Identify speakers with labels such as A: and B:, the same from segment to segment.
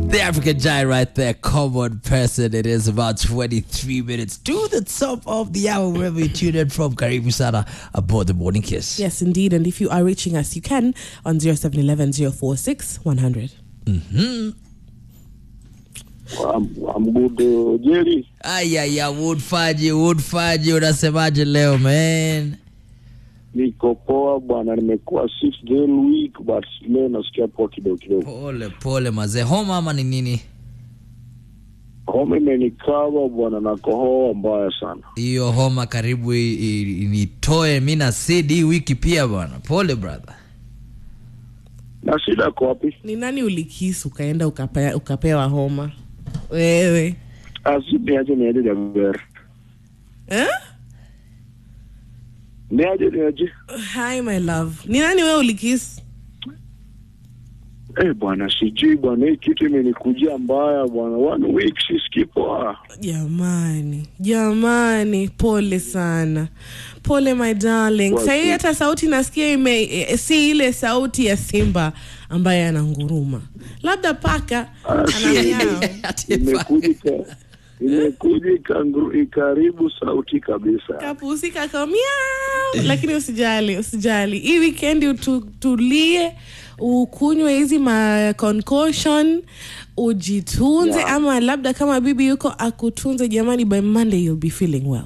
A: The African giant right there, common person. It is about 23 minutes to the top of the hour, wherever you tune in from. Karibu Sana aboard the Morning Kiss.
B: Yes, indeed. And if you are reaching us, you can on 0711 046 100.
C: I'm, I'm good uh, Jerry.
A: Ayaya, Woodfaji, Woodfaji, unasemaje leo man?
C: Niko poa bwana, nimekuwa six day week but leo nasikia poa kidogo kidogo.
A: Pole pole mazee, homa ama ni nini?
C: Homa imenikaba bwana na kohoa mbaya sana.
A: Hiyo homa karibu i- i- nitoe mi na Sid hii wiki pia bwana. Pole brother.
C: Na shida iko wapi?
B: Ni nani ulikisi ukaenda ukapea, ukapewa homa? Wewe.
C: Asi niaje niaje Jaber.
B: Eh?
C: Niaje niaje.
B: Hi my love. Ni nani wewe ulikisi?
C: Eh bwana, sijui bwana, hii kitu imenikujia mbaya bwana. One week sisikii poa.
B: Jamani, jamani, pole sana, pole my darling.
C: Well,
B: Sahii
C: good.
B: hata sauti nasikia ime, eh, si ile sauti ya simba ambaye ananguruma, labda paka anamiao.
A: Ati
C: Imekuja ika- imekuja ikangru- ikaribu sauti kabisa.
B: kapusika ka miau, lakini usijali, usijali. Hii weekend utulie, ukunywe hizi ma concoction ujitunze
C: Yeah.
B: ama labda kama bibi yuko akutunze jamani by monday you'll be feeling well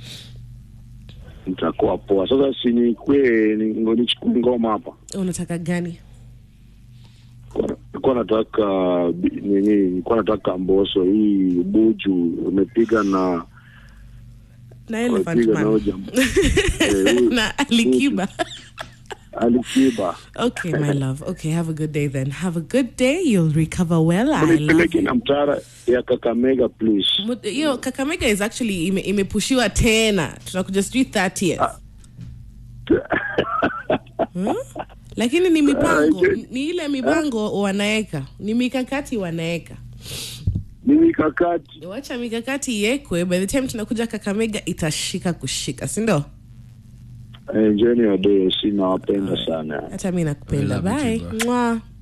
C: Nitakuwa poa. Sasa si nikwe ni- ngo- nichukue ngoma hapa.
B: unataka gani
C: Nilikuwa nataka bi- nini, nilikuwa nataka Mboso hii buju umepiga na
B: na elephant
C: umepiga na
B: man
C: hoja Eh, huyu-
B: na alikiba
C: Alikiba.
B: okay my love okay have a good day then have a good day you'll recover well i love
C: Unipeleke na mtara ya Kakamega please.
B: Mu- hiyo kakamega is actually ime, imepushiwa tena tutakuja sijui 30th Hmm? lakini ni mipango
C: Ah,
B: ni ile mipango wanaeka ni mikakati wanaeka
C: Ni mikakati.
B: wacha mikakati iekwe by the time tunakuja kakamega itashika kushika sindo
C: Enjoy your day. Sina wapenda sana.
B: hata mi nakupenda
A: I love you
B: bye
A: too, bro.
B: Mwah.